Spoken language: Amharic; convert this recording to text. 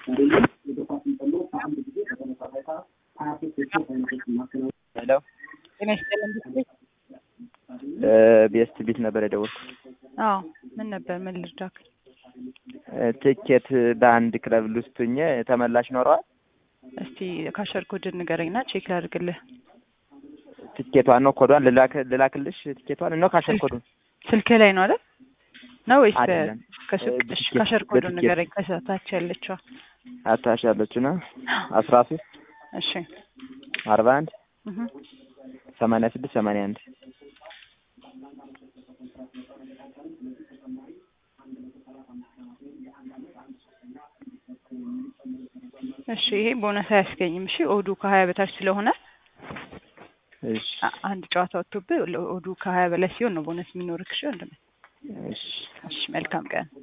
ሄሎ ጤና ይስጥልን ቤት ቤስት ቢት ነበር የደወልኩት። አዎ ምን ነበር ምን ልርዳክ? ትኬት በአንድ ክለብ ውስጥ ሆኜ ተመላሽ ኖረዋል። እስቲ ካሸር ኮድ ንገረኝና ቼክ ላድርግልህ። ትኬቷን ነው ኮዷን ልላክ- ልላክልሽ ትኬቷን ነው ካሸር ኮዱን ስልክህ ላይ ነው አይደል? ነው ወይስ አይደለም። ከስልክ በትኬት- እሺ፣ ካሸር ኮዱን በትኬት። ንገረኝ ከታች ያለችዋ። አታሽ ያለችው ነው አስራ ሶስት እሺ አርባ አንድ እህ ሰማንያ ስድስት ሰማንያ አንድ እሺ ይሄ ቦነስ አያስገኝም። እሺ ኦዱ ከሀያ በታች ስለሆነ እሺ አ- አንድ ጨዋታ ወጥቶብህ ኦዱ ከሀያ በላይ ሲሆን ነው ቦነስ የሚኖርክ። እሺ ወንድሜ። እሺ እሺ መልካም ቀን